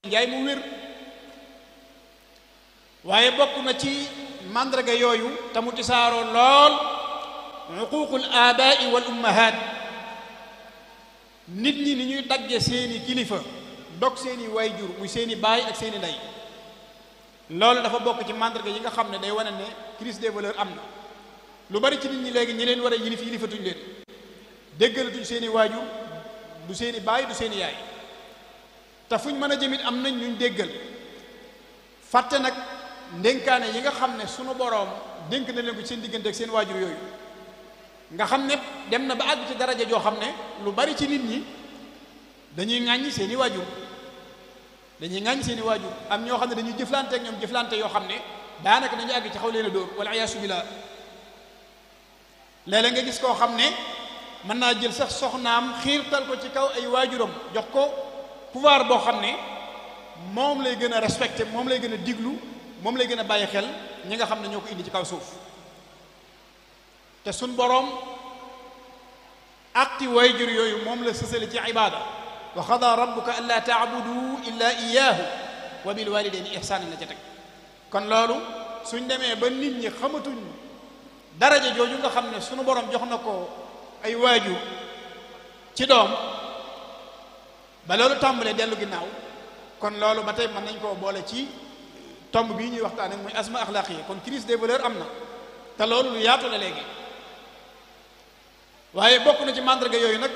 njaay mu wér waaye bokk na ci màndarga yooyu te mu tisaaroo lool uququl abaai wal ummahat nit ñi ni ñuy dagge seeni kilifa dog seeni waayjur muy seeni baay ak seeni ndey loolu dafa bokk ci màndarga yi nga xam ne day wane ne crise des valeurs am na lu bari ci nit ñi léegi ñi leen war a yilif yilifatuñ leen déggalatuñ seeni waajur du seeni baay du seeni yaay te fuñ mën a jëmit am nañ ñuñ déggal fàtte nag ndénkaane yi nga xam ne sunu boroom dénk na leen ko ci seen diggante ak seen waajur yooyu nga xam ne dem na ba àgg ci daraja joo xam ne lu bari ci nit ñi dañuy ŋàññi seeni waajur dañuy ŋàññi seeni waajur am ñoo xam ne dañuy jëflante ak ñoom jëflante yoo xam ne daanaka dañuy àgg ci xaw leen a dóor wala iyaasu billah léeg-léeg nga gis koo xam ne mën naa jël sax soxnaam xiirtal ko ci kaw ay waajuram jox ko pouvoir boo xam ne moom lay gën a respecté moom lay gën a diglu moom lay gën a bàyyi xel ñi nga xam ne ñoo ko indi ci kaw suuf te suñ boroom aqti waajur yooyu moom la sësale ci ibaada wa xada rabbuka an laa taabudu illa iyaahu wa bil walidayni ihsaanan la ca teg kon loolu suñ demee ba nit ñi xamatuñ daraja jooju nga xam ne sunu boroom jox na ko ay waajur ci doom ba loolu tàmbalee dellu ginnaaw kon loolu ba tey mën nañ koo boole ci tomb bii ñuy waxtaane muy asma axlaaqiya kon crise des valeurs am na te loolu lu yaatu la léegi waaye bokk na ci màndarga yooyu nag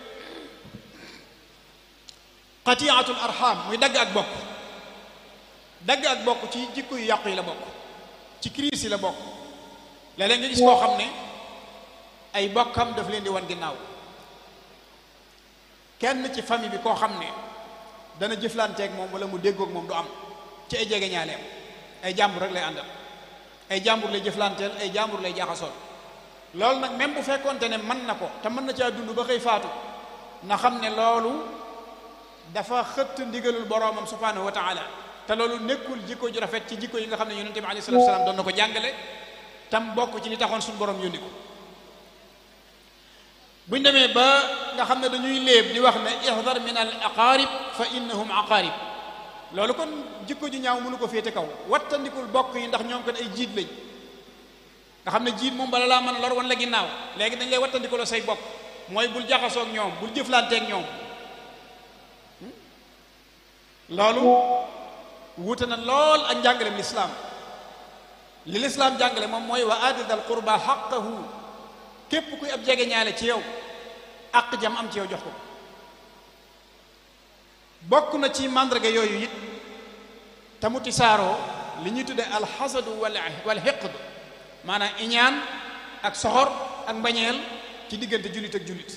qatiatul arham muy dagg ak bokk dagg ak bokk ci jikko yu yàqu yi la bokk ci crise yi la bokk léeg-léeg nga gis koo xam ne ay bokkam daf leen di wan ginnaaw kenn ci famille bi koo xam ne dana jëflanteeg moom wala mu déggoog moom du am ci ay jege ñaaleem ay jàmbur rek lay àndal ay jàmbur lay jëflanteel ay jàmbur lay jaaxasool loolu nag même bu fekkonte ne mën na ko te mën na caa dund ba xëy faatu na xam ne loolu dafa xëtt ndigalul boroomam subhanahu wa taala te loolu nekkul jikko ju rafet ci jikko yi nga xam ne yonente bi alayhi salatu wasalaam doon na ko jàngale tam bokk ci li taxoon suñu borom yónni ko buñ demee ba nga xam ne dañuy léeb di wax ne ihdar min al aqarib fa innahum aqarib loolu kon jikko ju ñaaw mënu ko féete kaw wattandikul bokk yi ndax ñoom kon ay jiit lañ nga xam ne jiit moom bala laa mën lor wan la ginnaaw léegi dañ lay wattandikuloo say bokk mooy bul jaxasoo ak ñoom bul jëflanteeg ñoom loolu wuute na lool ak njàngalem lislaam li lislaam jàngale moom mooy wa aati dal qurba xaqahu képp kuy ab jege ñaale ci yow àq jam am ci yow jox ko bokk na ci màndarga yooyu it te mu tisaaroo li ñuy tudde alxasadu wal wal xiqd maanaam iñaan ak soxor ak mbañeel ci diggante jullit ak jullit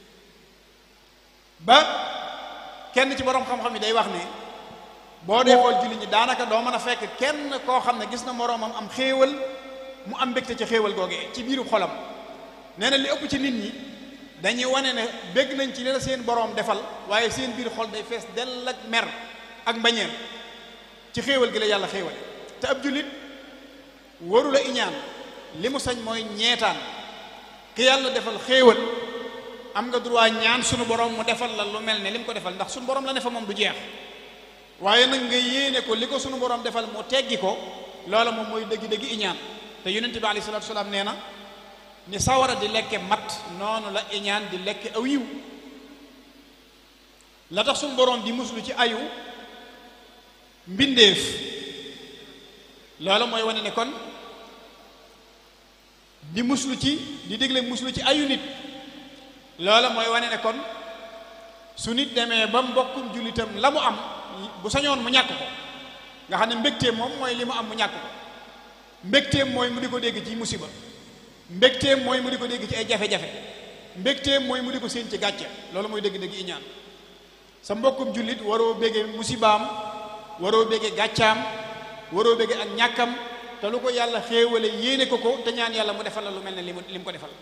ba kenn ci boroom xam-xam yi day wax ne boo dee xool jullit ñi daanaka doo mën a fekk kenn koo xam ne gis na moroomam am xéewal mu am mbégte ci xéewal googee ci biiru xolam nee na li ëpp ci nit ñi dañuy wane ne bégg nañ ci li la seen boroom defal waaye seen biir xol day fees dell ak mer ak mbañeel ci xéewal gi la yàlla xéewal te ab jullit waru la iñaan li mu sañ mooy ñeetaan ki yàlla defal xéewal am nga droit ñaan sunu borom mu defal la lu mel ne li mu ko defal ndax sunu borom la ne fa moom du jeex waaye nag nga yéene ko li ko sunu borom defal mu teggi ko loola moom mooy dëggi-dëggi iñaan te yonent bi alayhi salaatu salaam nee na ni sawara di lekke mat noonu la iñaan di lekke aw yiw la tax sunu borom di muslu ci ayu mbindeef loola mooy wane ne kon di muslu ci di dégle muslu ci ayu nit loola mooy wane ne kon su nit demee ba mbokkum jullitam la mu am bu sañoon mu ñàkk ko nga xam ne mbégteem moom mooy li mu am mu ñàkk ko mbégteem mooy mu di ko dégg ci musiba mbégteem mooy mu di ko dégg ci ay jafe-jafe mbégteem mooy mu di ko séen ci gàcce loolu mooy dëgg-dëgg iñaan sa mbokkum jullit waroo béggee musibaam waroo béggee gàccaam waroo béggee ak ñàkkam te lu ko yàlla xéewale yéene ko ko te ñaan yàlla mu defal la lu mel ne li mu li mu ko defal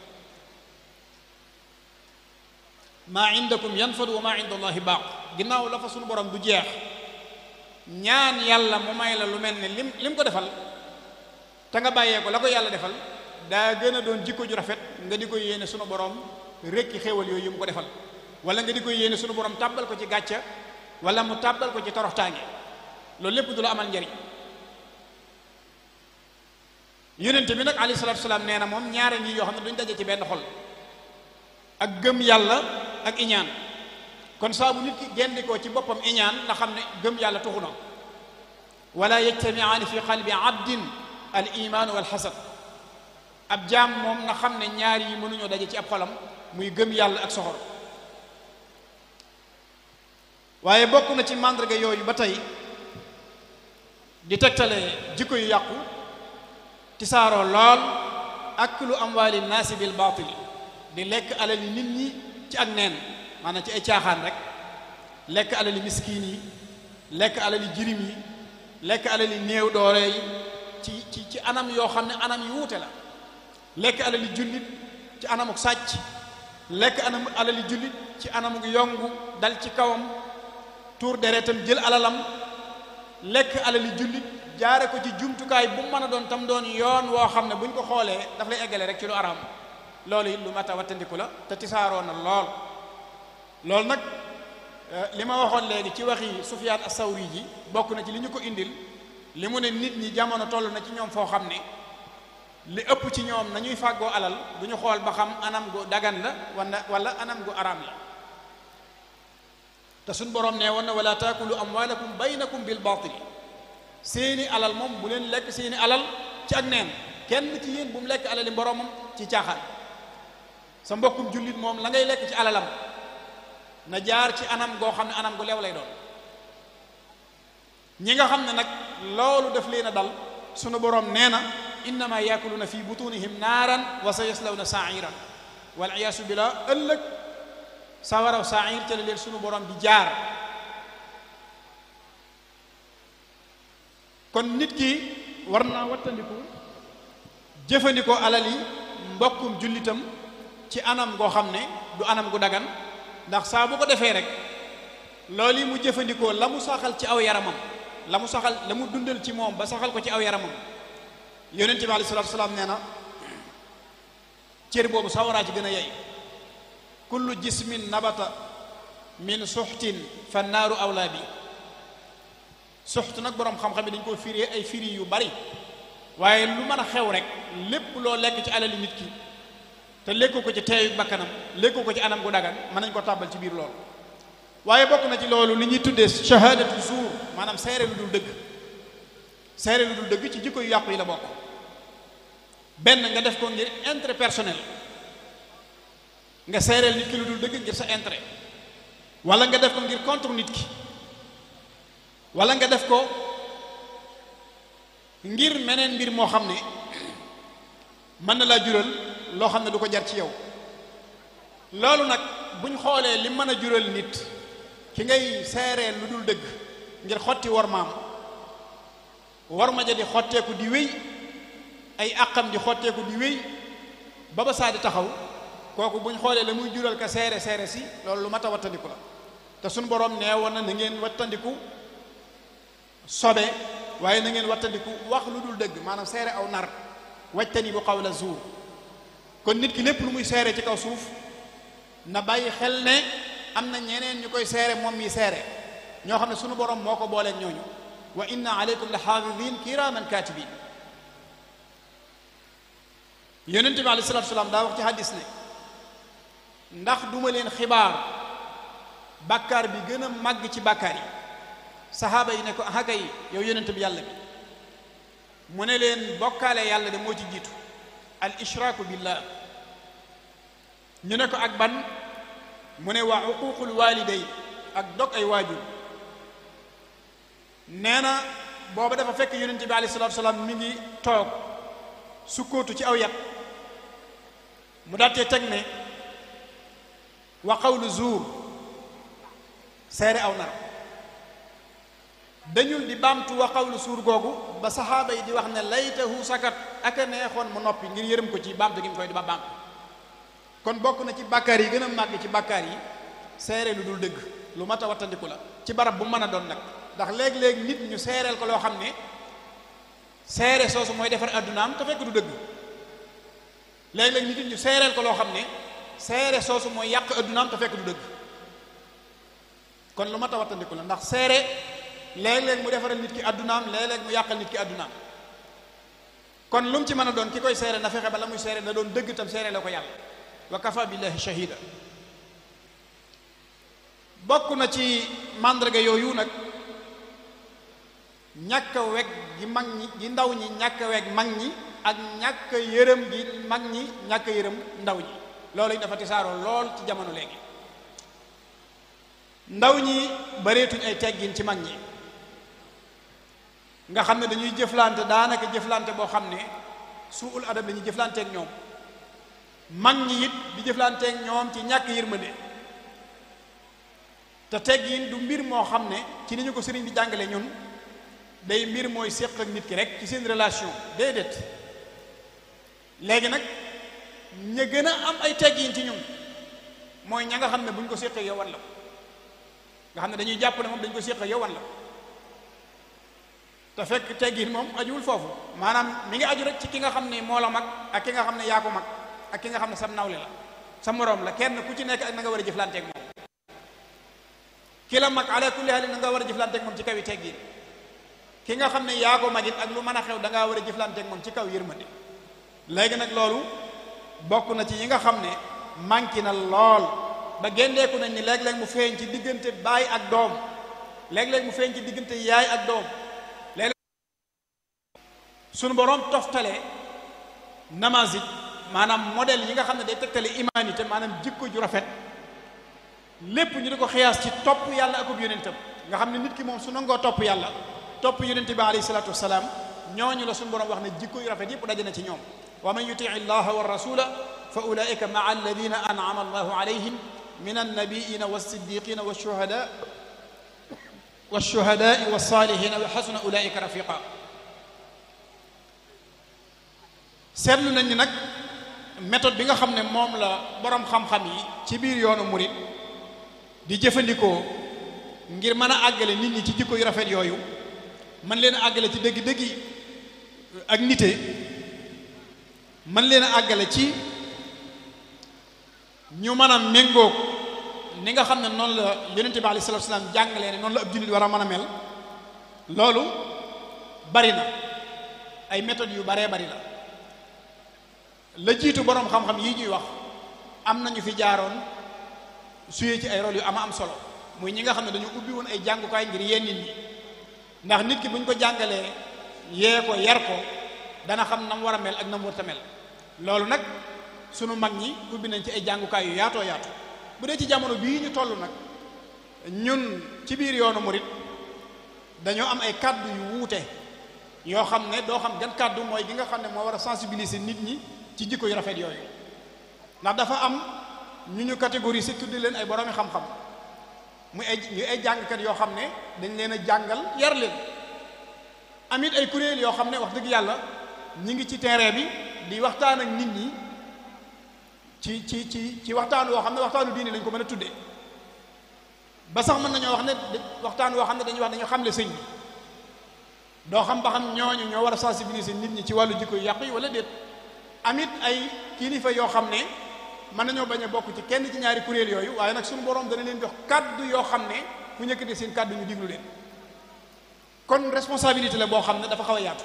maa indakum yanfadu wa maa inda allahi baaq ginnaaw la fa sunu borom du jeex ñaan yàlla mu may la lu mel ne lim lim ko defal te nga bàyyee ko la ko yàlla defal daa gën a doon jikko ju rafet nga di ko yéene sunu borom rekki xéewal yooyu mu ko defal wala nga di ko yéene sunu borom tàbbal ko ci gàcca wala mu tàbbal ko ci toroxtaange loolu lépp du la amal njariñ yonente bi nag alayhi salaatu salaam nee na moom ñaare ngi yoo xam ne duñ daje ci benn xol ak gëm yàlla ak iñaan kon saa bu nit ki gendikoo ci boppam iñaan na xam ne gëm yàlla tuxu na wala yajtamiaani fi qalbi abdin al iman wal xasad ab jaam moom na xam ne ñaar yi mënuñoo daje ci ab xolam muy gëm yàlla ak soxor waaye bokk na ci màndarga yooyu ba tey di tegtale jikko yu yàqu tisaaroo lool aklu amwaali naasi bil baatil di lekk alali nit ñi ci ak neen maanaam ci ay caaxaan rek lekk alali miskiin yi lekk alali jirim yi lekk alali néew doole yi ci ci ci anam yoo xam ne anam yu wuute la lekk alali jullit ci anamuk sàcc lekk anam alali jullit ci anamuk yongu dal ci kawam tuur deretam jël alalam lekk alali jullit jaare ko ci jumtukaay bu mën a doon tam doon yoon woo xam ne buñ ko xoolee daf lay eggale rek ci lu araam loolu it lu mat a wattandiku la te tisaaroo na lool loolu nag li ma waxoon léegi ci waxi Sufyaan as-Sawri ji bokk na ci li ñu ko indil li mu ne nit ñi jamono toll na ci ñoom foo xam ne li ëpp ci ñoom nañuy fàggoo alal du ñu xool ba xam anam gu dagan la wala wala anam gu araam la te suñ borom nee woon na wala taakulu amwaalakum baynakum bil baatil seeni alal moom bu leen lekk seeni alal ci ak neen kenn ci yéen bu mu lekk alali boromam ci caaxaan sa mbokkum jullit moom la ngay lekk ci alalam na jaar ci anam goo xam ne anam gu leew lay doon ñi nga xam ne nag loolu daf leen a dal sunu borom nee na innama yaakuluuna fi butunihim naaran wa sa yaslawna sairan wal iyaasu billah ëllëg sawaraw sair ca la leen sunu borom di jaar kon nit ki war naa wattandiku jëfandikoo alali mbokkum jullitam ci anam goo xam ne du anam gu dagan ndax saa bu ko defee rek loolu yi mu jëfandikoo la mu saxal ci aw yaramam la mu saxal la mu dundal ci moom ba saxal ko ci aw yaramam yonent bi alayhi salaatu salaam nee na cër boobu sawaraa ci gën a yey kullu jismin nabata min suxtin fa naaru awlaa bi suxt nag boroom xam-xam yi dañ koo firi ay firi yu bari waaye lu mën a xew rek lépp loo lekk ci alali nit ki te lekku ko ci teeyu bakkanam lekku ko ci anam gu dagan mën nañ ko tàbbal ci biir loolu waaye bokk na ci loolu li ñuy tuddee shahadatu zuur maanaam seere lu dul dëgg seere lu dul dëgg ci jikko yu yàqu yi la bokk benn nga def ko ngir intérêt personnel nga seereel nit ki lu dul dëgg ngir sa intérêt wala nga def ko ngir contre nit ki wala nga def ko ngir meneen mbir moo xam ne mën na laa jural loo xam ne du ko jar ci yow loolu nag buñ xoolee li mën a jural nit ki ngay seereel lu dul dëgg ngir xotti war maam war ma ja di xotteeku di wéy ay àqam di xotteeku di wéy ba ba saa di taxaw kooku buñ xoolee la muy jural ka seere seere si loolu lu mat a wattandiku la te suñ borom nee woon na na ngeen wattandiku sobe waaye na ngeen wattandiku wax lu dul dëgg maanaam seere aw nar wajtani bu qawla zuur kon nit ki lépp lu muy seere ci kaw suuf na bàyyi xel ne am na ñeneen ñu koy seere moom mi seere ñoo xam ne sunu borom moo ko booleeg ñooñu wa inna aleykum la xaafidin kiraman katibin yonente bi alayhi salatu salaam daa wax ci hadis ne ndax duma leen xibaar bàkkaar bi gën a màgg ci bàkkaar yi saxaaba yi ne ko ahaka yi yow yonente bi yàlla bi mu ne leen bokkaale yàlla de moo ci jiitu al ishraaku billah ñu ne ko ak ban mu ne waa uququl waliday ak dog ay waajur nee na booba dafa fekk yonente bi alayhi salatu salaam mi ngi toog sukkootu ci aw yat mu daatee teg ne wa qawlu zuur seere aw nar dañul di baamtu wa qawlu suur googu ba saxaaba yi di wax ne laytahu sakat aka neexoon mu noppi ngir yërëm ko ci baamtu gi mu koy di ba baamtu kon bokk na ci bàkkaar yi gën a màgg ci bàkkaar yi seere lu dul dëgg lu mat a wattandiku la ci barab bu mën a doon nag ndax léeg-léeg nit ñu seereel ko loo xam ne seere soosu mooy defar addunaam te fekk du dëgg léeg-léeg nit ñu seereel ko loo xam ne seere soosu mooy yàq addunaam te fekk du dëgg kon lu ma tawatandiku la ndax seere léeg-léeg mu defaral nit ki addunaam léeg-léeg mu yàqal nit ki addunaam kon lu mu ci mën a doon ki koy seere na fexe ba la muy seere na doon dëgg tam seere la ko yàlla wa kafa billahi shahida bokk na ci màndarga yooyu nag ñàkk a weg gi mag ñi gi ndaw ñi ñàkk a weg mag ñi ak ñàkk a yërëm gi mag ñi ñàkk a yërëm ndaw ñi loolu it dafa tisaaroo lool ci jamono léegi ndaw ñi bareetuñ ay teggin ci mag ñi nga xam ne dañuy jëflante daanaka jëflante boo xam ne suul adab la ñuy jëflanteek ñoom mag ñi it di jëflanteek ñoom ci ñàkk yërmande te teggin du mbir moo xam ne ci ni ñu ko sëriñ bi jàngale ñun day mbir mooy séq ak nit ki rek ci seen relation déedéet léegi nag ña gën a am ay teggin ci ñun mooy ña nga xam ne bu ñu ko séqee yow wan la ko nga xam ne dañuy jàpp ne moom dañu ko séqee yow wan la ko te fekk teggin moom ajuwul foofu maanaam mi ngi aju rek ci ki nga xam ne moo la mag ak ki nga xam ne yaa ko mag ak ki nga xam ne sam nawle la sa moroom la kenn ku ci nekk ak na nga war a jëflanteeg moom ki la mag ala kulli haal na nga war a jëflanteeg moom ci kaw yi teggin ki nga xam ne yaa ko magit ak lu mën a xew da ngaa war a jëflanteeg moom ci kaw yërmande léegi nag loolu bokk na ci yi nga xam ne manqué na lool ba génneeku nañ ni léeg-léeg mu feeñ ci diggante baay ak doom léeg-léeg mu feeñ ci diggante yaay ak doom léeg sunu boroom toftale namazit maanaam modèle yi nga xam ne day tegtale humanité maanaam jikko ju rafet lépp ñu di ko xiyaas ci topp yàlla akub yonentam nga xam ne nit ki moom su nangoo topp yàlla topp yonente bi alayhi salatu wasalaam ñooñu la suñu borom wax ne jikko yu rafet yëpp daje na ci ñoom wa man yutii llaha wa rasula fa ulaika maa alladina an'ama allahu alayhim min annabiina wassiddiqina washuhada washuhadai wassalihina wa xasuna ulaika rafiqa seetlu nañ ni nag méthode bi nga xam ne moom la borom xam-xam yi ci biir yoonu murit di jëfandikoo ngir mën a àggale nit ñi ci jikko yu rafet yooyu man leen a àggale ci dëgg-dëggi ak nite man leen a àggale ci ñu mën a méngoog ni nga xam ne noonu la yonente bi alayhi salatu wasalaam jàngalee ne noonu la ab jullit war a mën a mel loolu bari na ay méthodes yu baree bari la la jiitu boroom xam-xam yi ñuy wax am nañu fi jaaroon suyee ci ay rôle yu ama am solo muy ñi nga xam ne dañu ubbi woon ay jàngukaay ngir yee nit ñi ndax nit ki bu ñu ko jàngalee yee ko yar ko dana xam na mu war a mel ak na mu warta mel loolu nag sunu mag ñi ubbi nañ ci ay jàngukaay yu yaatoo yaatu bu dee ci jamono bii ñu toll nag ñun ci biir yoonu murit dañoo am ay kàddu yu wuute yoo xam ne doo xam gan kàddu mooy gi nga xam ne moo war a sensibiliser nit ñi ci jikko yu rafet yooyu ndax dafa am ñu ñu catégorie si tuddi leen ay boroomi xam-xam muy ay ñu ay jàngkat yoo xam ne dañ leen a jàngal yar leen amit ay kuréel yoo xam ne wax dëgg yàlla ñi ngi ci terrain bi di waxtaan ak nit ñi ci ci ci ci waxtaan woo xam ne waxtaanu diine lañ ko mën a tuddee ba sax mën nañoo wax ne waxtaan woo xam ne dañuy wax dañoo xamle sëñ bi doo xam ba xam ñooñu ñoo war a sensibiliser nit ñi ci wàllu jikko yu yàq yi wala déet amit ay kilifa yoo xam ne mën nañoo bañ a bokk ci kenn ci ñaari kuréel yooyu waaye nag suñu borom dana leen jox kàddu yoo xam ne ku ñëkkati seen kàddu ñu diglu leen kon responsabilité la boo xam ne dafa xaw a yaatu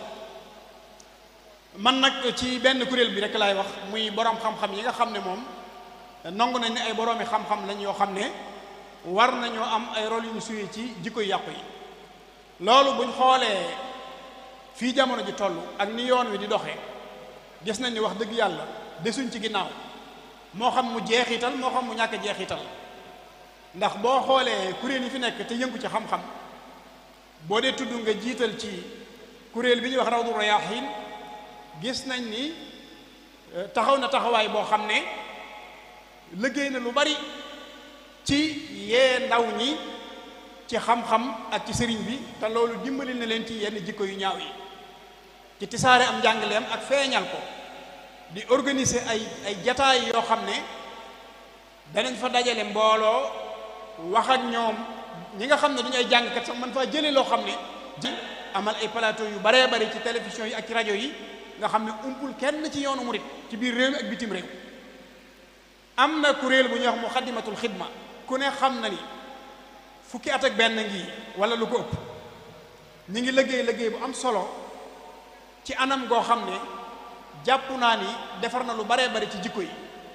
man nag ci benn kuréel bi rek laay wax muy borom xam-xam yi nga xam ne moom nangu nañ ne ay boroomi xam-xam lañ yoo xam ne war nañoo am ay rôle yu ñu suyee ci jikko yu yàqu yi loolu buñ xoolee fii jamono ji toll ak ni yoon wi di doxee gis nañ ni wax dëgg yàlla desuñ ci ginnaaw moo xam mu jeexital moo xam mu ñàkk jeexital ndax boo xoolee kuréel yi fi nekk te yëngu ci xam-xam boo dee tudd nga jiital ci kuréel bi ñuy wax rawdu rayaahin gis nañ ni taxaw na taxawaay boo xam ne liggéey na lu bari ci yee ndaw ñi ci xam-xam ak ci sëriñ bi te loolu dimbali na leen ci yenn jikko yu ñaaw yi ci tisaare am njàngaleem ak feeñal ko di organiser ay ay jataay yoo xam ne danañ fa dajale mbooloo wax ak ñoom ñi nga xam ne duñu ay jàngkat sax man faa jëlee loo xam ne di amal ay plateau yu baree bari ci télévision yi ak ci rajo yi nga xam ne umpul kenn ci yoonu murit ci biir réew mi ak bitim réew am na kuréel bu ñuy wax muxaddimatul xidma ku ne xam na ni fukki at ak benn ngi wala lu ko ëpp ñi ngi liggéey liggéey bu am solo ci anam goo xam ne jàpp naa ni defar na lu baree bari ci jikko yi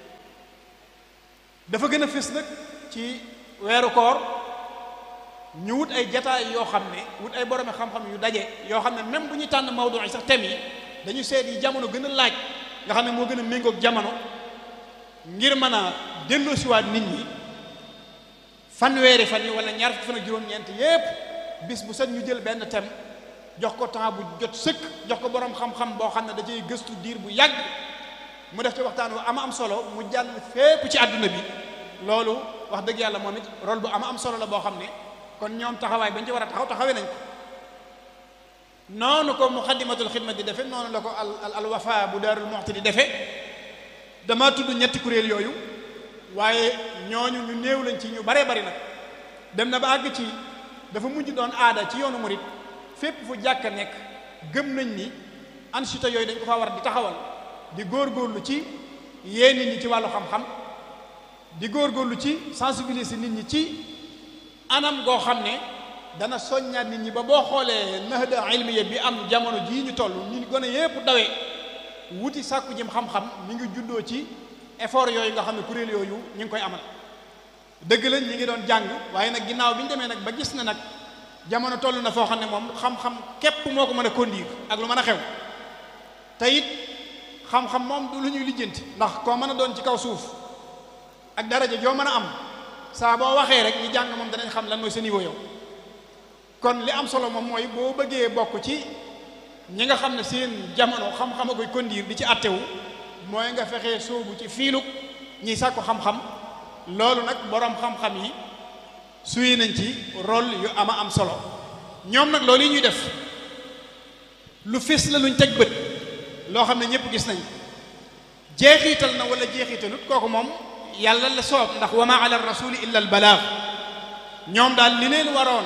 dafa gën a fës nag ci weeru koor ñu wut ay jataay yoo xam ne wut ay boromi xam-xam yu daje yoo xam ne même bu ñuy tànn mawdu yi sax thème yi dañu seet yi jamono gën a laaj nga xam ne moo gën a méngoog jamono ngir mën a delloosiwaat nit ñi fanweeri fan yi wala ñaar fukki fan ak juróom-ñeent yépp bis bu set ñu jël benn thème jox ko temps bu jot sëkk jox ko boroom xam-xam boo xam ne da cay gëstu diir bu yàgg mu def ci waxtaan wu ama am solo mu jàll fépp ci àdduna bi loolu wax dëgg yàlla moom it rôle bu ama am solo la boo xam ne kon ñoom taxawaay bañ ci war a taxaw taxawee nañ ko noonu ko muxaddimatul xidma di defe noonu la ko al al wafa bu daarul muxti di defe dama tudd ñetti kuréel yooyu waaye ñooñu ñu néew lañ ci ñu baree bari nag dem na ba àgg ci dafa mujj doon aada ci yoonu murit fépp fu jàkka nekk gëm nañ ni ansita yooyu dañ ko faa war di taxawal di góorgóorlu ci yee nit ñi ci wàllu xam-xam di góorgóorlu ci sensibiliser nit ñi ci anam goo xam ne dana soññaat nit ñi ba boo xoolee nahda ilmiya bi am jamono jii ñu toll ñu gën a yépp dawee wuti sàkku jëm xam-xam mi ngi juddoo ci effort yooyu nga xam ne kuréel yooyu ñu ngi koy amal dëgg lañ ñi ngi doon jàng waaye nag ginnaaw bi ñu demee nag ba gis na nag jamono toll na foo xam ne moom xam-xam képp moo ko mën a conduire ak lu mën a xew te it xam-xam moom du lu ñuy lijjanti ndax koo mën a doon ci kaw suuf ak daraja joo mën a am saa boo waxee rek ñi jàng moom danañ xam lan mooy sa niveau yow kon li am solo moom mooy boo bëggee bokk ci ñi nga xam ne seen jamono xam-xam a koy conduire di ci attewu mooy nga fexee sóobu ci fiilug ñiy sàkku xam-xam loolu nag boroom xam-xam yi suy nañ ci rôle yu ama am solo ñoom nag loolu yi ñuy def lu fés la luñ teg bët loo xam ne ñëpp gis nañ jeexiital na wala jeexitalut kooku moom yàlla la soob ndax wa ma ala rasuli illa al balaag ñoom daal li leen waroon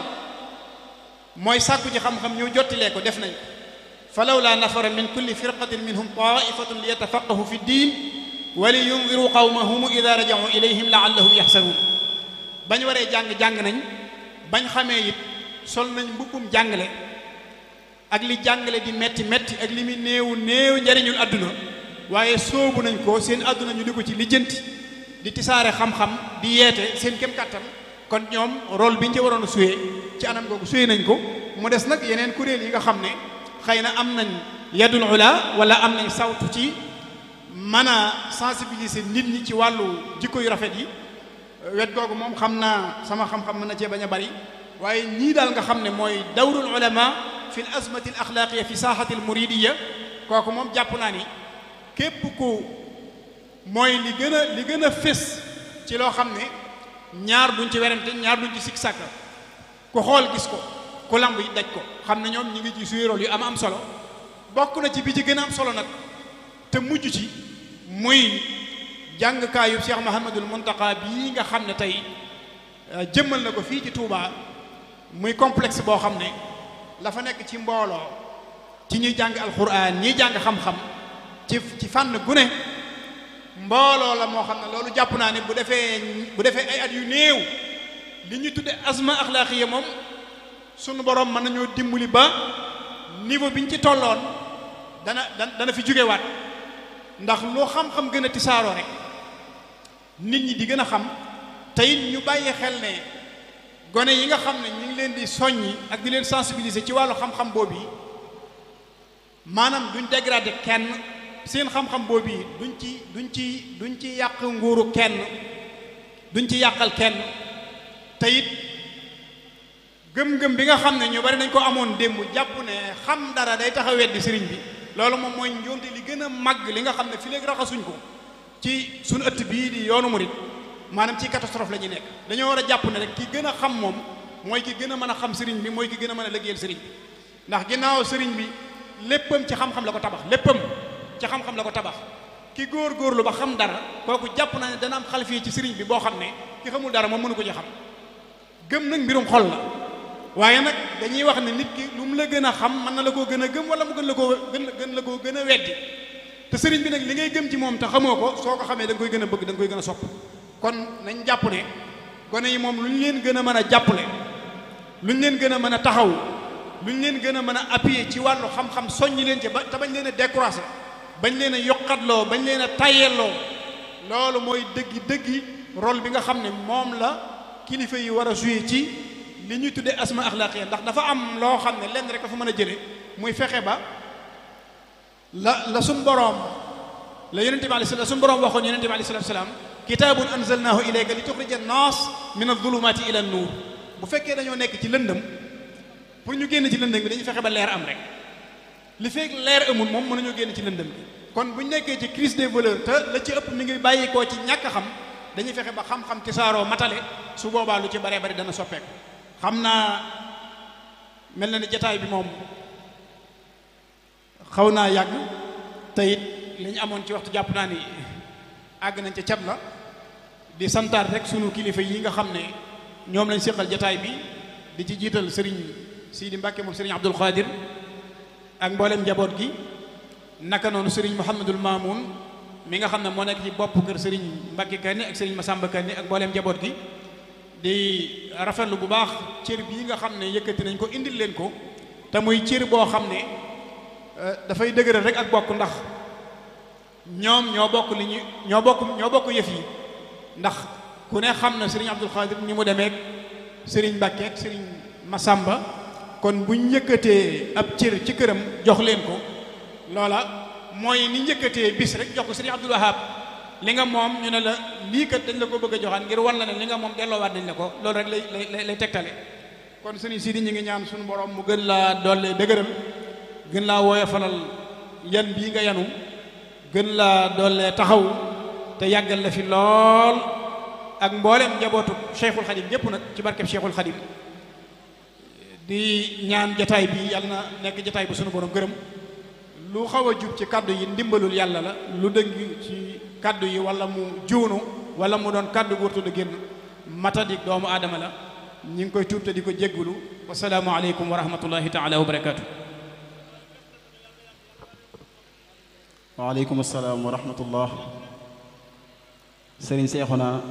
mooy sàkku ci xam-xam ñu jottilee ko def nañ ko fa lawla nafara min kulli firqatin minhum taifatun li yatafaqahu fi ddin wa li yundiru qawmahum ida rajau ilayhim laallahum yaxsaruun bañ waree jàng-jàng nañ bañ xamee it sol nañ mbubbum jàngale ak li jàngale di metti metti ak li muy néewu néew njariñul àdduna waaye soobu nañ ko seen àdduna ñu di ko ci lijjanti di tisaare xam-xam di yeete seen kem kàttan kon ñoom rôle bi ñu ci waroon a suyee ci anam googu suyee nañ ko mu des nag yeneen kuréel yi nga xam ne xëy na am nañ yadul ula wala am nañ sawtu ci mën a sensibiliser nit ñi ci wàllu jikko yu rafet yi wet googu moom xam naa sama xam-xam mën na cee bañ a bari waaye ñii daal nga xam ne mooy dawrul ulama fi l azmati al axlaaqiya fi saaxati al muridiya kooku moom jàpp naa ni képp ku mooy li gën a li gën a fés ci loo xam ne ñaar duñ ci werante ñaar duñ ci sikk sàkka ku xool gis ko ku lamb yi daj ko xam ne ñoom ñi ngi ci suy rôle yu am am solo bokk na ci bi ci gën a am solo nag te mujj ci muy jàngkaayu Cheikh Mahamadul Muntaqa bii nga xam ne tey jëmmal na ko fii ci Touba muy complexe boo xam ne la fa nekk ci mbooloo ci ñuy jàng alquran ñiy jàng xam-xam ci ci fànn gu ne mbooloo la moo xam ne loolu jàpp naa ne bu defee bu defee ay at yu néew li ñu tudde asma axlaaqiya moom sunu borom mën nañoo dimbali ba niveau bi ñu ci tolloon dana dana fi jógewaat ndax loo xam-xam gën a tisaaroo rek nit ñi di gën a xam te it ñu bàyyi xel ne gone yi nga xam ne ñu ngi leen di soññi ak di leen sensibiliser ci wàllu xam-xam boobu yi maanaam duñ dégradé kenn seen xam-xam boobu yi duñ ci duñ ci duñ ci yàq nguuru kenn duñ ci yàqal kenn te it gëm-gëm bi nga xam ne ñu bari nañ ko amoon démb jàpp ne xam dara day tax a weddi sëriñ bi loolu moom mooy njuumte li gën a màgg li nga xam ne fi léegi raxasuñ ko ci suñu ëtt bii di yoonu murit maanaam ci catastrophe la ñuy nekk dañoo war a jàpp ne rek ki gën a xam moom mooy ki gën a mën a xam sëriñ bi mooy ki gën a mën a liggéeyal sëriñ bi ndax ginnaaw sëriñ bi léppam ci xam-xam la ko tabax léppam ci xam-xam la ko tabax ki góor-góorlu ba xam dara kooku jàpp naa ne dana am xalfii ci sëriñ bi boo xam ne ki xamul dara moom mënu ko ci xam gëm nag mbirum xol la waaye nag dañuy wax ne nit ki lu mu la gën a xam mën na la koo gën a gëm wala mu gën la koo gën gën la koo gën a weddi te sëriñ bi nag li ngay gëm ci moom te xamoo ko soo ko xamee da nga koy gën a bëgg da nga koy gën a sopp kon nañ jàpp ne gone yi moom lu ñu leen gën a mën a jàppale lu ñu leen gën a mën a taxaw lu ñu leen gën a mën a appuyer ci wàllu xam-xam soññi leen ci ba te bañ leen a décourager bañ leen a yokkatloo bañ leen a tayyelloo loolu mooy dëggi dëggi rôle bi nga xam ne moom la kilifa yi war a jouer ci li ñuy tuddee asma axlaaqiya ndax dafa am loo xam ne lenn rek dafa mën a jële muy fexe ba la la suñ boroom la yonente bi alayhi la suñ boroom waxoon yonente bi alayhi salatu salaam kitaabun anzalnaahu ilayka li tuxrija an-naas min adh-dhulumati ila an-nuur bu fekkee dañoo nekk ci lëndëm pour ñu génn ci lëndëm bi dañuy fexe ba leer am rek li fekk leer amul moom mën nañoo génn ci lëndëm bi kon bu ñu nekkee ci crise des valeurs te la ci ëpp mi ngi bàyyikoo ci ñàkk xam dañuy fexe ba xam-xam tisaaroo matale su boobaa lu ci baree bari dana soppeeku xam naa mel na ni jataay bi moom xaw naa yàgg te it li ñu amoon ci waxtu jàpp naa ni àgg nañ ca cat la di santaat rek sunu kilifa yi nga xam ne ñoom lañ séqal jataay bi di ci jiital sëriñ Sidi Mbàkke moom sëriñ Abdul Xaadir ak mboolem njaboot gi naka noonu sëriñ Mouhamadul Mamoun mi nga xam ne moo nekk ci bopp kër sëriñ Mbàkke Kanni ak sëriñ Masamba Kanni ak mboolem njaboot gi di rafetlu bu baax cër bii nga xam ne yëkkati nañ ko indil leen ko te muy cër boo xam ne dafay dëgëral rek ak bokk ndax ñoom ñoo bokk li ñu ñoo bokk ñoo bokk yëf yi ndax ku ne xam na sëriñ Abdul Xaadir ni mu demeek sëriñ Mbàkke ak sëriñ Masamba kon buñ yëkkatee ab cër ci këram jox leen ko loola mooy ni njëkkatee bis rek jox ko sëriñ Abdul Wahab li nga moom ñu ne la lii kat dañ la ko bëgg a joxaan ngir wan la ne li nga moom delloowaat nañ la ko loolu rek lay lay lay tegtale kon sëriñ Sidi ñu ngi ñaan suñu borom mu gën laa doole dëgëral gën laa woyofalal yan bii nga yanu gën laa doole taxaw te yàggal la fi lool ak mboolem njabootu Cheikhul Khadim ñëpp nag ci barkeb Cheikhul Khadim di ñaan jataay bi yàlla na nekk jataay bu sunu borom gërëm lu xaw a jub ci kaddu yi ndimbalul yàlla la lu dëng ci kaddu yi wala mu juunu wala mu doon kaddu gu wartu da génn matadik doomu aadama la ñi ngi koy tuub te di ko jéggulu wasalaamu aleykum wa rahmatullahi taala wa barakaatu waaleykum asalaam wa rahmatullah sëriñ Seexuna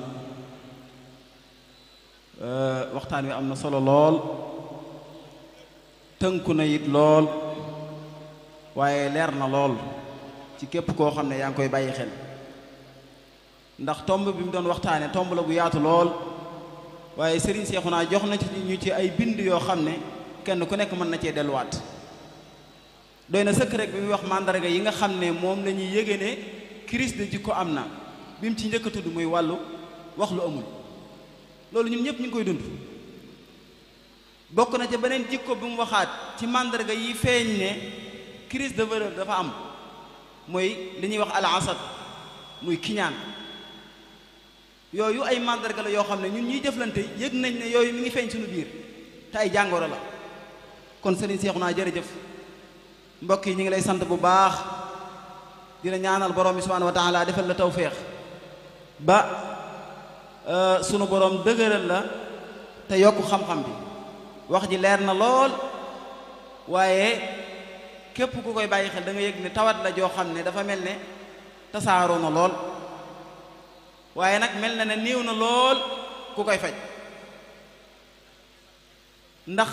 waxtaan wi am na solo lool tënku na it lool waaye leer na lool ci képp koo xam ne yaa ngi koy bàyyi xel ndax tomb bi mu doon waxtaane tomb la bu yaatu lool waaye sëriñ Seexuna jox na ci ñu ci ay bind yoo xam ne kenn ku nekk mën na cee delluwaat doy na sëkk rek bi muy wax mandarga yi nga xam ne moom la ñuy yége ne crise de jikko am na bi mu ci njëkk a tudd muy wàllu wax lu amul loolu ñun ñëpp ñu ngi koy dund bokk na ca beneen jikko bi mu waxaat ci mandarga yi feeñ ne crise de valeur dafa am mooy li ñuy wax al asad muy kiñaan yooyu ay mandarga la yoo xam ne ñun ñuy jëflante yëg nañ ne yooyu mi ngi feeñ suñu biir te ay jàngoro la kon sëriñ Seexuna jërëjëf mbokk yi ñu ngi lay sant bu baax dina ñaanal borom bi subhanahu wa taala defal la tawféex ba sunu borom dëgëral la te yokk xam-xam bi wax ji leer na lool waaye képp ku koy bàyyi xel da nga yëg ne tawat la joo xam ne dafa mel ne tasaaroo na lool waaye nag mel na ne néew na lool ku koy faj ndax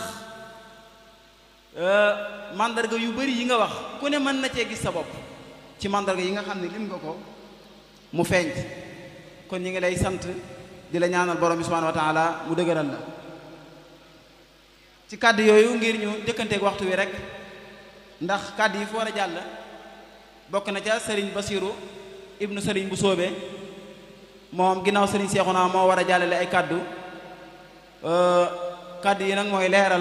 mandarga yu bari yi nga wax ku ne mën na cee gis sa bopp ci mandarga yi nga xam ne lim nga ko mu feeñ kon ñi ngi lay sant di la ñaanal borom bi subhanahu wa taala mu dëgëral la ci kàddu yooyu ngir ñu jëkkanteeg waxtu wi rek ndax kàddu yi fu war a jàll bokk na ca sëriñ basiru ibnu sëriñ bu soobee moom ginnaaw sëriñ seexuna moo war a jàllale ay kàddu kàddu yi nag mooy leeral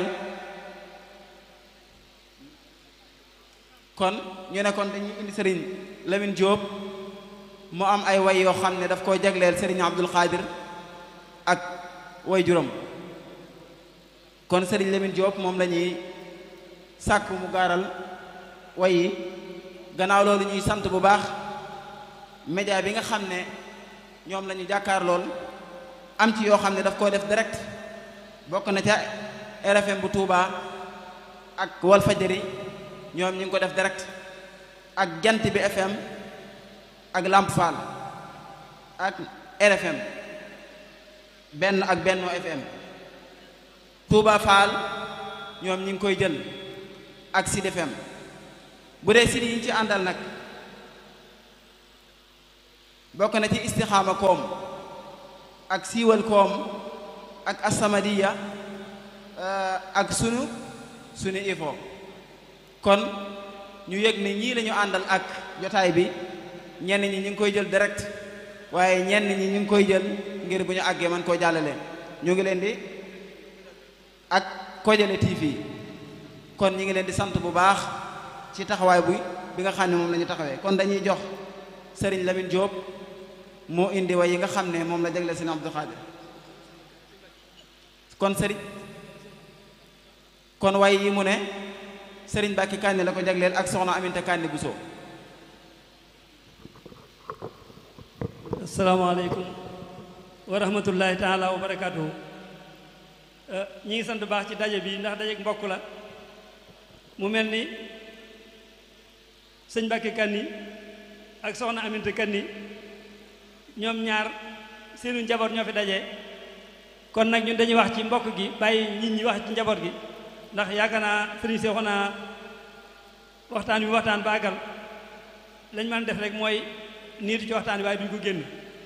kon ñu ne kon dañuy indi sëriñ Lamine Diop mu am ay way yoo xam ne daf koo jagleel sëriñ Abdul Xaadir ak way juróom kon sëriñ Lamine Diop moom la ñuy sàkk mu gaaral way yi gannaaw loolu ñuy sant bu baax média bi nga xam ne ñoom la ñu jàkkaar lool am ci yoo xam ne daf koo def direct bokk na ca RFM bu Touba ak Walfajri ñoom ñu ngi ko def direct ak jant bi FM ak Lamp Fall ak RFM benn ak Benno FM Touba Fall ñoom ñi ngi koy jël ak Sud FM bu dee site yi ñu ci àndal nag bokk na ci istixaama koom ak siiwal koom ak asamadiya ak sunu sunu ifo kon ñu yëg ne ñii lañu àndal ak jotaay bi ñenn ñi ñu ngi koy jël direct waaye ñenn ñi ñu ngi koy jël ngir bu ñu àggee man koo jàllale ñu ngi leen di ak Kojale TV kon ñu ngi leen di sant bu baax ci taxawaay bu bi nga xam ne moom la ñu taxawee kon dañuy jox Serigne Lamine Diop moo indi way yi nga xam ne moom la jagleel Serigne Abdou Khadir kon Serigne kon way yi mu ne Serigne Bakki Kànni la ko jagleel ak soxna Aminta Kànni Bousso asalaamaaleykum wa rahmatullahi taala wa barakaatuhu ñi ngi sant baax ci daje bi ndax daje mbokk la mu mel ni sëñ Mbàkke Kanni ak soxna Aminta Kanni ñoom ñaar seenu njaboot ñoo fi daje kon nag ñun dañuy wax ci mbokk gi bàyyi nit ñi wax ci njaboot gi ndax yaakaar naa sëriñ si naa waxtaan bi waxtaan baagal lañ mën def rek mooy niitu ci waxtaan bi waaye duñ ko génn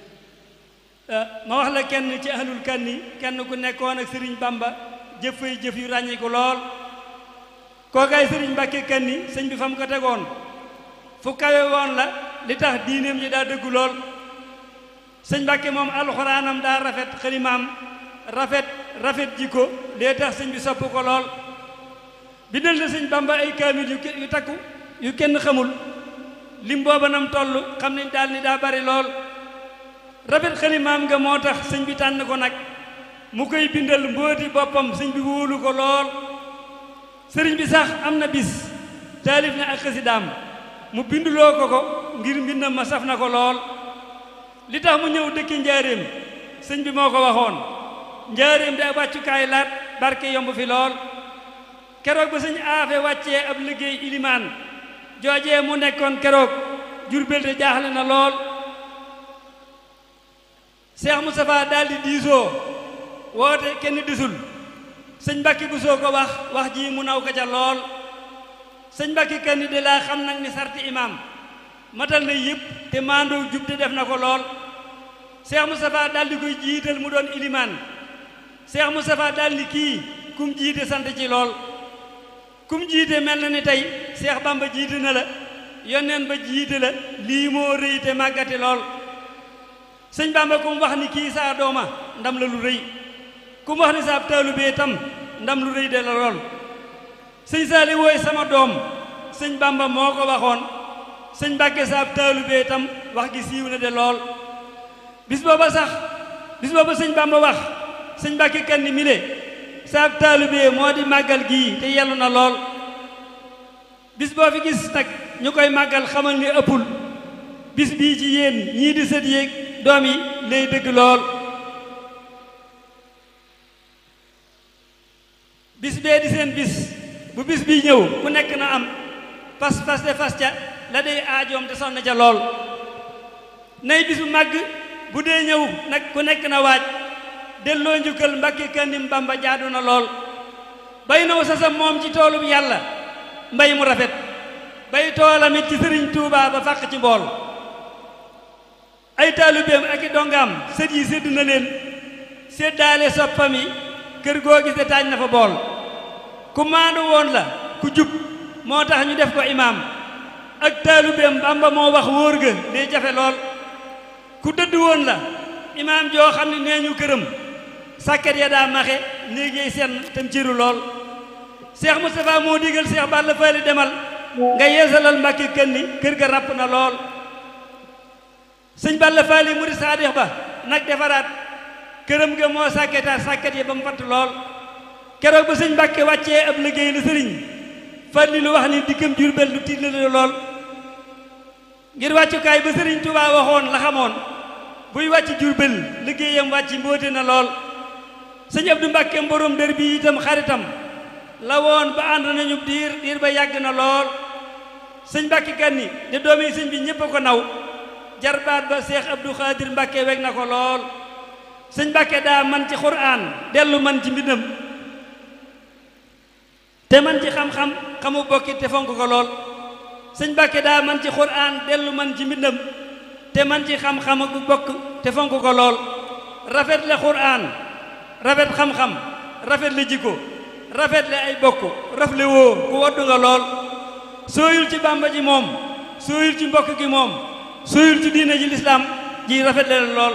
ma wax la kenn ci ahlul kanni kenn ku nekkoon ak sëriñ bamba jëf fay jëf yu ràññi ko lool kookaay sëriñ mbàkke kanni sëñ bi fa mu ko tegoon fu kawe woon la li tax diineem ji daa dëggu lool sëñ mbàkke moom alxuraanam daa rafet xalimaam rafet rafet jikko lee tax sëñ bi sopp ko lool bindal na sëñ bamba ay kaamil yu yu takku yu kenn xamul lim booba nam toll xam nañ daal ni daa bari lool rafet xalimaam nga moo tax sëñ bi tànn ko nag mu koy bindal mbóoti boppam sëñ bi wóolu ko lool sëriñ bi sax am na bis taalif na ak xasidaam mu binduloo ko ko ngir mbindam ma saf na ko lool li tax mu ñëw dëkki njaaréem sëñ bi moo ko waxoon njaaréem da wàccukaay laat barke yomb fi lool keroog ba sëñ aafe wàccee ab liggéey ilimaan joojee mu nekkoon keroog jurbel te jaaxle na lool Cheikh Moustapha daal di diisoo woote kenn disul sëñ Mbàkke bu soo ko wax wax ji mu naw ko ca lool sëñ Mbàkke kenn de laa xam nag ni sarti imaam matal na yëpp te maandoo jub te def na ko lool Cheikh Moustapha daal di koy jiital mu doon ilimaan Cheikh Moustapha daal di kii kum jiite sant ci lool kum jiite mel na ni tey Cheikh Bamba jiite na la yonneen ba jiite la lii moo rëy te màggati lool sëñ Bamba ku mu wax ni kii saa dooma ndam la lu rëy ku mu wax ni saa taalubee tam ndam lu rëy de la lool sëñ Saali wooy sama doom sëñ Bamba moo ko waxoon sëñ Mbàkke saa taalubee tam wax gi siiw na de lool bis booba sax bis booba sëñ Bamba wax sëñ Mbàkke kan ni mile saa taalubee moo di màggal gii te yellu na lool bis boo fi gis nag ñu koy màggal xamal ni ëppul bis bii ci yéen ñii di sët yéeg doom yi lay dëgg lool bis bee di seen bis bu bis bii ñëw ku nekk na am pas pas de fas ca la day aajoom te sonn ca lool nay bis bu màgg bu dee ñëw nag ku nekk na waaj delloo njukkal mbakki kandim bamba jaadu na lool bay naw sasam moom ci toolub yàlla mbay mu rafet bay toolamit ci sëriñ tuubaa ba fàq ci mbool ay taalibeem ak i dongaam sët yi sédd na leen séddaale soppam yi kër goo gis de taaj na fa bool ku maandu woon la ku jub moo tax ñu def ko imaam ak taalibeem bamba moo wax wóor ga day jafe lool ku dëdd woon la imaam joo xam ne nee ñu këram sàkket ya daa maxe néegéey seen tam ciru lool Cheikh Moustapha moo digal Cheikh Balla Faali demal nga yeesalal mbàkki kanni kër ga ràpp na lool sëñ Balla Faali mu di saadix ba nag defaraat këram ga moo sàkketaat sàkket yi ba mu fatt lool keroog ba sëñ Mbàkke wàccee ab liggéey la sëriñ Falli lu wax ni dikkam Jurbel lu tiit la lool ngir wàccukaay ba sëriñ Tuubaa waxoon la xamoon buy wàcc Jurbel liggéeyam wàcc mbóote na lool sëñ Abdu Mbàkke mborom dër bi itam xaritam la woon ba ànd nañu diir diir ba yàgg na lool sëñ Mbàkke Kanni di doomi sëñ bi ñépp a ko naw jarbaat ba Seex Abdu Xaadir Mbàkke weg na ko lool sëñ Mbàkke daa man ci xuraan dellu man ci mbindam te man ci xam-xam xamu bokki te fonk ko lool sëñ Mbàkke daa man ci xuraan dellu man ci mbindam te man ci xam-xam ak bokk te fonk ko lool rafet le xuraan rafet xam-xam rafet le jikko rafet le ay bokk rafle woo ku waddu nga lool sooyul ci bàmba ji moom sooyul ci mbokk gi moom sooyul ci diine ji lislaam ji rafet le lool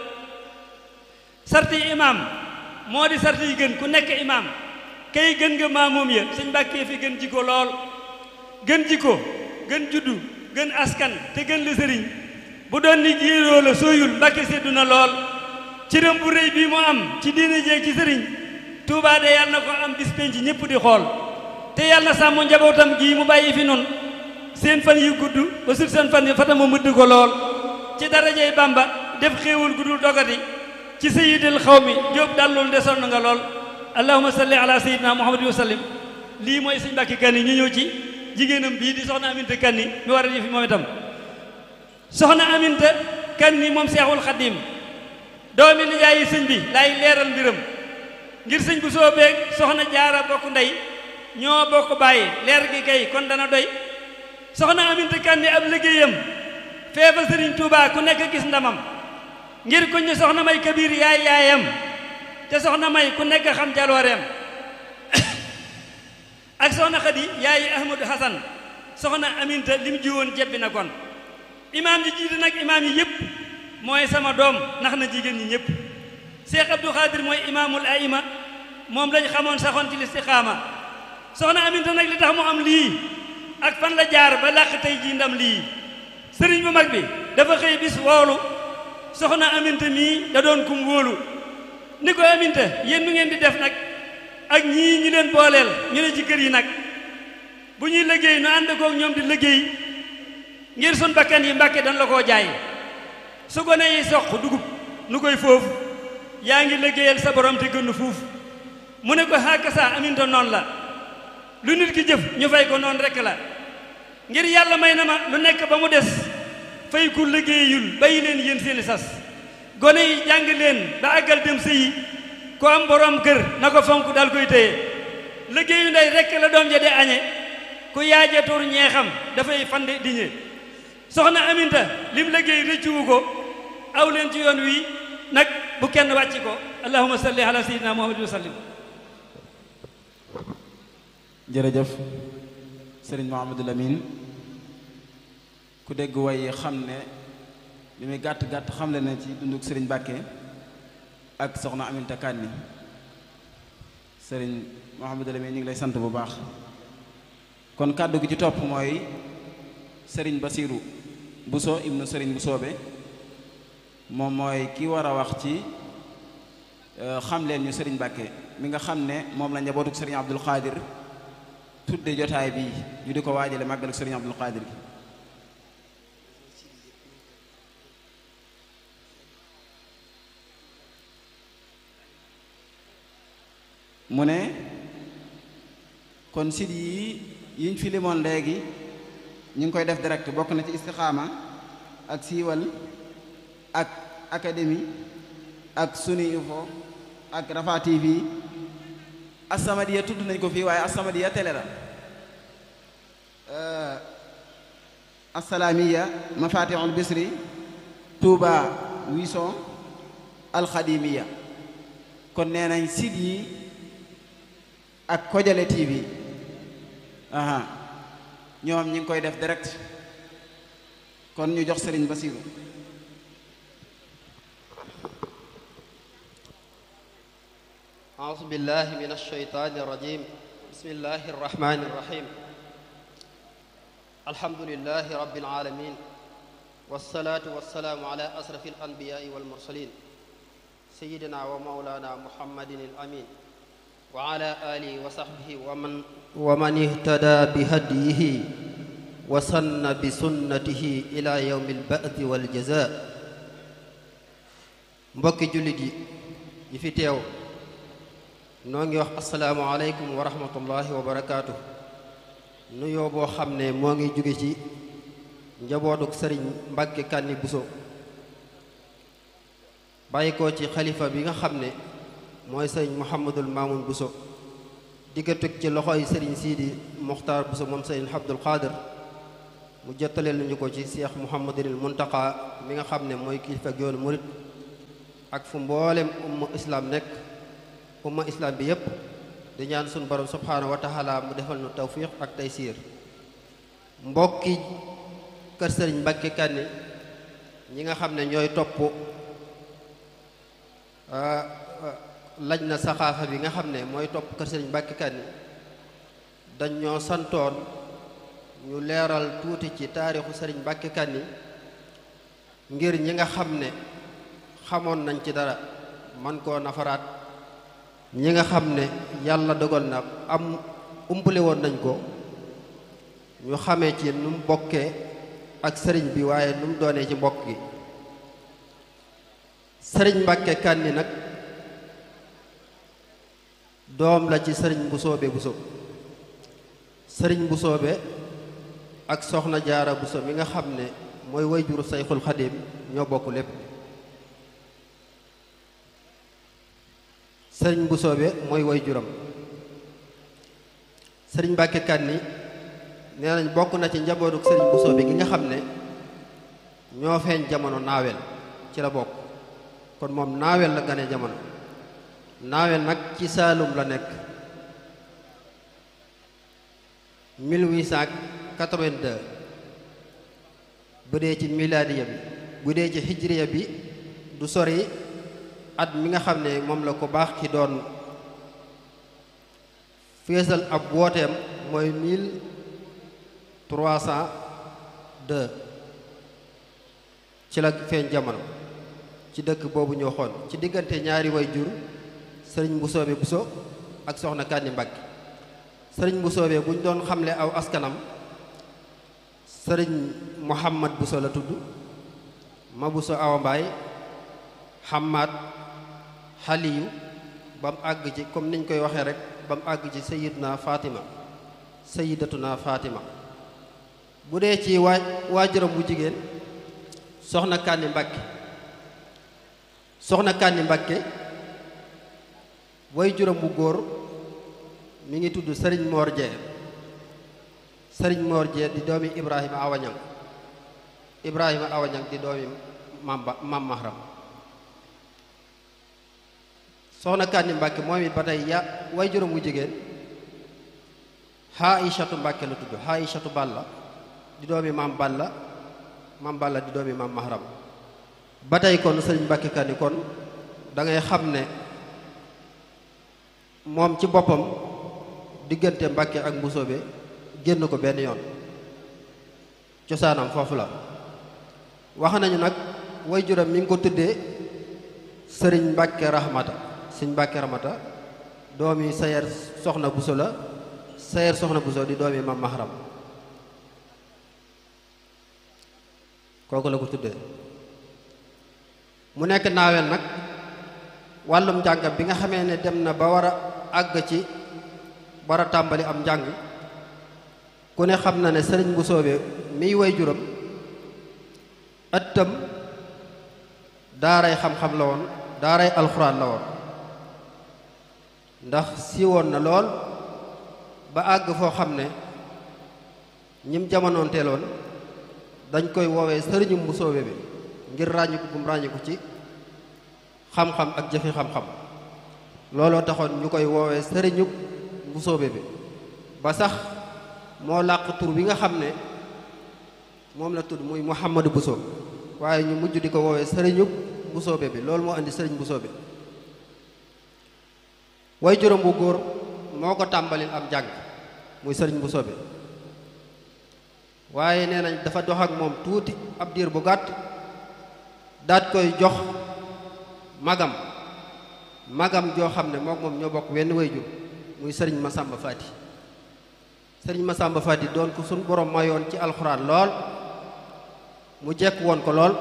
sarti imaam moo di sarti yi gën ku nekk imaam kay gën nga maamoom ya sëñ Mbàkke fi gën jikko lool gën jikko gën juddu gën askan te gën la sëriñ bu doon ni jiiroo la sooyul Mbàkke seddu na lool cëram bu rëy bii mu am ci diine jeeg ci sëriñ Tuubaa de yàlla na ko am bis penc ñëpp di xool te yàlla na sàmm njabootam gii mu bàyyi fi nun seen fan yu gudd ba sut seen fan yi fata mu mëdd ko lool ci darajey Bàmba def xéewal guddul dogati ci sayyidil xawmi jóob dallul desoon nga lool allahumma salli ala sayyidina muhammadin wa sallim lii mooy sëñ Mbàkke Kanni ñu ñëw ci jigéenam bii di soxna Aminta Kanni mi war a fi moom itam soxna Aminta Kanni moom seexul xaddim doomi nijaay yi sëñ bi laay leeral mbiram ngir sëñ bu soo beeg soxna jaara bokk ndey ñoo bokk bàyyi leer gi kay kon dana doy soxna Aminta Kanni ab liggéeyam feefa sëriñ Tuubaa ku nekk gis ndamam ngir ku ñu soxna may kabir yaay yaayam te soxna may ku nekk xam jalooreem ak soxna xadi yaayi ahmadou hasan soxna aminta lim jiwoon jebbi na kon imaam ji jiite nag imaam yi yëpp mooy sama doom nax na jigéen ñi ñëpp cheikh abdou xaadir mooy imaamul aima moom lañ xamoon saxoon ci listiqaama soxna aminta nag li tax mu am lii ak fan la jaar ba làq tey ji ndam lii sëriñ bu mag bi dafa xëy bis woolu soxna aminta mii da doon kum wóolu ni ko aminta yéen nu ngeen di def nag ak ñii ñi leen booleel ñu ne ci kër yi nag bu ñuy liggéey nu ànd kook ñoom di liggéey ngir sun bakkan yi mbàkke dañ la koo jaay su gone yi soq dugub nu koy foofu yaa ngi liggéeyal sa borom te gënn fuuf mu ne ko xàkk saa aminta noonu la lu nit ki jëf ñu fay ko noonu rekk la ngir yàlla may na ma lu nekk ba mu des fay ku liggéeyul bàyyi leen yéen seeni sas gone yi jàng leen ba àggal dem sëyi ko am borom kër na ko fonk dal koy téye liggéeyu ndey rekk la doom ja de añe ku yaaja tur ñeexam dafay fande diñe soxna aminta lim liggéey rëccuwu ko aw leen ci yoon wi nag bu kenn wàcci ko allahumma salli ala sayyidina muhammad wa sallim jërëjëf sëriñ Mouhamadou Lamine ku dégg way xam ne li muy gàtt gàtt xamle na ci dunduk sëriñ Mbàkke ak soxna Aminta Kanni sëriñ Mouhamadou Lamine ñu ngi lay sant bu baax kon kàddu gi ci topp mooy sëriñ Basiiru Buso ibnu sëriñ bu soobe moom mooy ki war a wax ci xam leen ñu sëriñ Mbàkke mi nga xam ne moom la njabootuk sëriñ Abdul Xaadir tudde jotaay bi ñu di ko waajale màggaluk sëriñ Abdul Xaadir gi mu ne kon sit yi yiñ fi limoon léegi ñu ngi koy def direct bokk na ci istixaama ak siiwal ak académie ak suni info ak Rafa TV As-Samadiyya tudd nañ ko fii waaye As-Samadiyya télé la Assalaamiya Mafatihul Bisri Touba Wison Alxadimiya kon nee nañ site yi ak Kojale TV aha ñoom ñi ngi koy def direct kon ñu jox Sëriñ Basiru أعوذ بالله من الشيطان الرجيم بسم الله الرحمن الرحيم الحمد لله رب العالمين والصلاة والسلام على أشرف الأنبياء والمرسلين سيدنا ومولانا محمد الأمين وعلى آله وصحبه ومن ومن اهتدى بهديه وسن بسنته إلى يوم البعث والجزاء mbokki jullit yi yi fi teew noo ngi wax asalaamualeykum wa rahmatullahi wa barakaatu nuyoo boo xam ne moo ngi jóge ci njabootuk sëriñ Mbàkke Kanni Buso bàyyi ko ci xalifa bi nga xam ne mooy sëriñ Mouhamadul Mamoun Bousso diggatug ci loxoy sëriñ Sidi Mokhtar Bousso moom sëriñ Abdul Qadir mu jottaleel nañu ko ci Cheikh Mouhamadul Muntaqa mi nga xam ne mooy kilifa ak yoonu murit ak fu mboolem umma islam nekk umma islam bi yépp di ñaan suñu borom subhaanahu wa taala mu defal nu tawfiq ak taysiir mbokki kër sëriñ Mbàkke Kanni ñi nga xam ne ñooy topp laj na saxaafa bi nga xam ne mooy topp kër sëriñ Mbàkke Kanni dañ ñoo santoon ñu leeral tuuti ci taarixu sëriñ Mbàkke Kanni ngir ñi nga xam ne xamoon nañ ci dara man koo nafaraat ñi nga xam ne yàlla dogal na am umpale woon nañ ko ñu xamee ci nu mu bokkee ak sëriñ bi waaye nu mu doonee ci mbokk gi sëriñ Mbàkke Kanni nag doom la ci sëriñ bu soobe bu sob sëriñ bu soobe ak soxna jaara bu so mi nga xam ne mooy wayjuru sayxul xadim ñoo bokk lépp sëriñ bu soobe mooy wayjuram sëriñ Mbàkke Kanni nee nañ bokk na ci njabootu sëriñ bu soobe gi nga xam ne ñoo feeñ jamono naawel ci la bokk kon moom naawel la gane jamono naawel nag ci saalum la nekk 1882 bu dee ci milaadiya bi bu dee ci hijriya bi du sori at mi nga xam ne moom la ko baax ki doon feesal ab wooteem mooy 1302 ci la feeñ jamono ci dëkk boobu ñu waxoon ci diggante ñaari way jur sëriñ bu soobe buso ak soxna Kanni Mbàkke sëriñ bu soobee bu ñu doon xamle aw askanam sëriñ Muhammad Buso la tudd ma Buso awa mbaay Hamad Xaliyu ba mu àgg ci comme niñ koy waxee rek ba mu àgg ci sayidna Fatima sayidatuna Fatima bu dee ci waa waajuram bu jigéen soxna Kanni Mbàkke soxna Kanni Mbàkke way juróom bu góor mi ngi tudd sëriñ Mor Jee sëriñ Mor Jee di doomi Ibrahima Awañang Ibrahima Awañang di doomi Mam ba Mam Mahram soxna Kanni Mbàkke moom it ba tey ya way juróom bu jigéen Xaaishatu Mbàkke la tudd Xaaishatu Balla di doomi Mam Balla Mam Balla di doomi Mam Mahram ba tey kon sëriñ Mbàkke Kanni kon da ngay xam ne moom ci boppam diggante Mbàkke ak Mbusoobe génn ko benn yoon cosaanam foofu la wax nañu nag waajuram mi ngi ko tuddee sëriñ Mbàkke Rahmata sëriñ Mbàkke Rahmata doomi sayer soxna Buso la sayer soxna Buso di doomi Mam Mahram kooku la ko tuddee mu nekk naawel nag wàllum njàngam bi nga xamee ne dem na ba war a àgg ci war a tàmbali am njàng ku ne xam na ne sëriñ bu soobee miy way juram ëttam daaray xam-xam la woon daaray alxuraan la woon ndax siiwoon na lool ba àgg foo xam ne ñim jamonoonteeloon dañ koy woowee sëriñum bu soobee bi ngir ràññiku gum ràññiku ci xam-xam ak jëfi xam-xam looloo taxoon ñu koy woowee sëriñub bu soobe bi ba sax moo làq tur bi nga xam ne moom la tudd muy Muhammadu Buso waaye ñu mujj di ko woowee sëriñub bu soobe bi loolu moo indi sëriñ bu soobe way juróom bu góor moo ko tàmbalil am jàng muy sëriñ bu soobe waaye nee nañ dafa dox ak moom tuuti ab diir bu gàtt daat koy jox magam magam joo xam ne mook moom ñoo bokk wenn wayjur muy sëriñ Masamba Faati sëriñ Masamba Faati doon ko suñ borom mayoon ci alxuraan lool mu jekk woon ko lool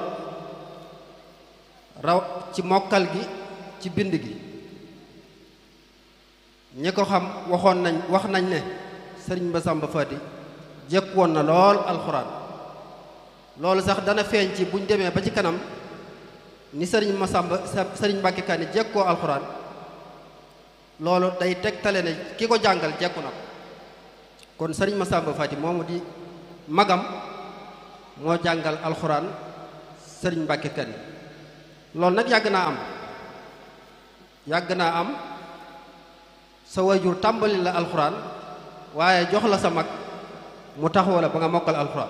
raw ci mokkal gi ci bind gi ñi ko xam waxoon nañ wax nañ ne sëriñ Masamba Faati jekk woon na lool alxuraan loolu sax dana feeñ ci buñ demee ba ci kanam ni sëriñ Masamba sëriñ Mbàkke Kanni jekkoo alxuraan loolu day tegtale ne ki ko jàngal jekku na ko kon sëriñ Masamba Fati moomu di magam moo jàngal alxuraan sëriñ Mbàkke Kanni loolu nag yàgg naa am yàgg naa am sa wayjur tàmbali la alxuraan waaye jox la sa mag mu taxaw la ba nga mokkal alxuraan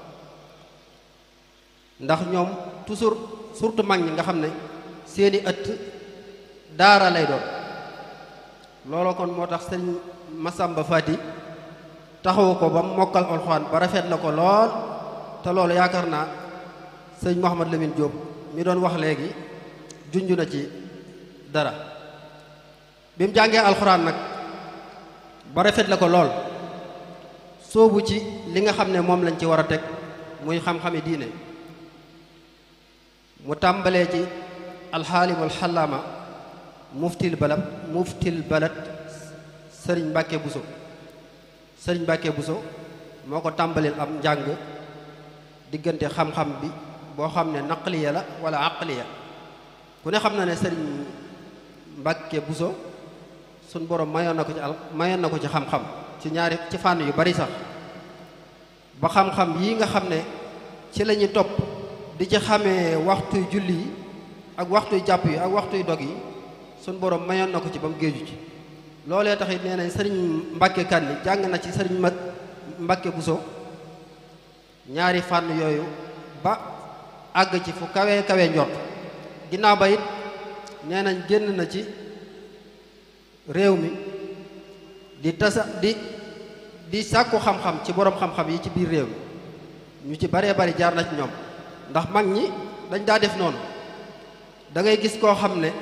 ndax ñoom toujours surtout mag ñi nga xam ne seeni ëtt daara lay doon looloo kon moo tax sëriñ Masamba Fati taxawu ko ba mokkal alxuraan ba rafet la ko lool te loolu yaakaar naa sëriñ Mouhamad Lamine Diop mi doon wax léegi junj na ci dara bi mu jàngee alxuraan nag ba rafet la ko lool soobu ci li nga xam ne moom lañ ci war a teg muy xam-xami diine mu tàmbalee ci alxaalimul xalaama muftil balad muftil balad sëriñ Mbàkke Buso sëriñ Mbàkke Buso moo ko tàmbalil am njàng diggante xam-xam bi boo xam ne naqliya la wala aqliya ku ne xam na ne sëriñ Mbàkke Buso suñ borom mayoon na ko ci al mayoon na ko ci xam-xam ci ñaari ci fànn yu bari sax ba xam-xam yi nga xam ne ci la ñuy topp di ci xamee waxtuy julli yi ak waxtuy jàpp yi ak waxtuy dog yi suñ borom mayoon na ko ci ba mu géeju ci loolee taxit nee nañ sëriñ Mbàkke Kanni jàng na ci sëriñ ma Mbàkke Buso ñaari fànn yooyu ba àgg ci fu kawe kawe njort ginnaaw ba it nee nañ génn na ci réew mi di tasa di di sàkku xam-xam ci boroom xam-xam yi ci biir réew mi ñu ci baree bari jaar na ci ñoom ndax mag ñi dañ daa def noonu da ngay gis koo xam ne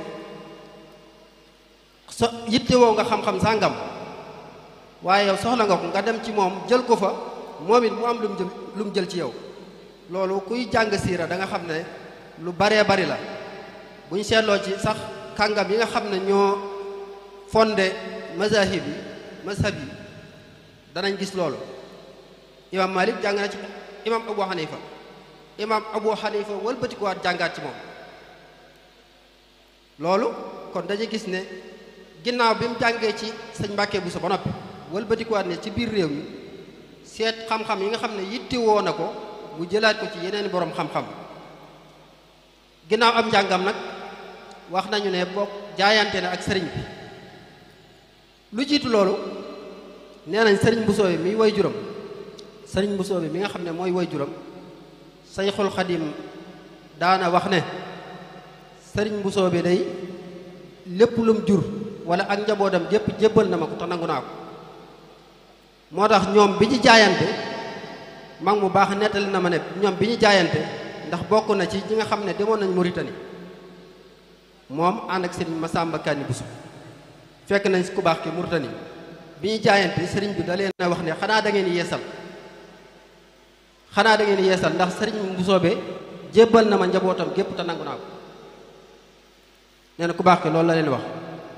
so yittewoo nga xam-xam sàngam waaye yow soxla nga ko nga dem ci moom jël ko fa moom it mu am lu mu jël lu mu jël ci yow loolu kuy jàng siira da nga xam ne lu baree bari la bu ñu seetloo ci sax kàngam yi nga xam ne ñoo fondé mazahib yi mazhab yi danañ gis loolu imam malik jàng na ci imam abu xanifa imam abu xanifa wëlbatikuwaat jàngaat ci moom loolu kon dañuy gis ne ginnaaw bi mu jàngee ci sëñ Mbàkke Buso ba noppi wëlbatikuwaat ne ci biir réew mi seet xam-xam yi nga xam ne yittewoo na ko mu jëlaat ko ci yeneen boroom xam-xam ginnaaw am njàngam nag wax nañu ne bokk jaayante na ak sëriñ bi lu jiitu loolu nee nañ sëriñ Bousso bi mi way juram sëriñ Bousso bi mi nga xam ne mooy way juram sayxul xadim daana wax ne sëriñ Bousso bi day lépp lum jur wala ak njabootam jépp jébbal na ma ko te nangu naa ko moo tax ñoom bi ñu jaayante mag mu baax nettali na ma ne ñoom bi ñu jaayante ndax bokk na ci ñi nga xam ne demoon nañ Mauritanie moom ànd ak sëriñ Masamba Kanni Bousso fekk nañ ku baax ki Mauritanie bi ñu jaayante sëriñ bi da leen a wax ne xanaa da ngeen yeesal xanaa da ngeen yeesal ndax sëriñ Bousso be jébbal na ma njabootam gépp te nangu naa ko nee na ku baax ki loolu la leen wax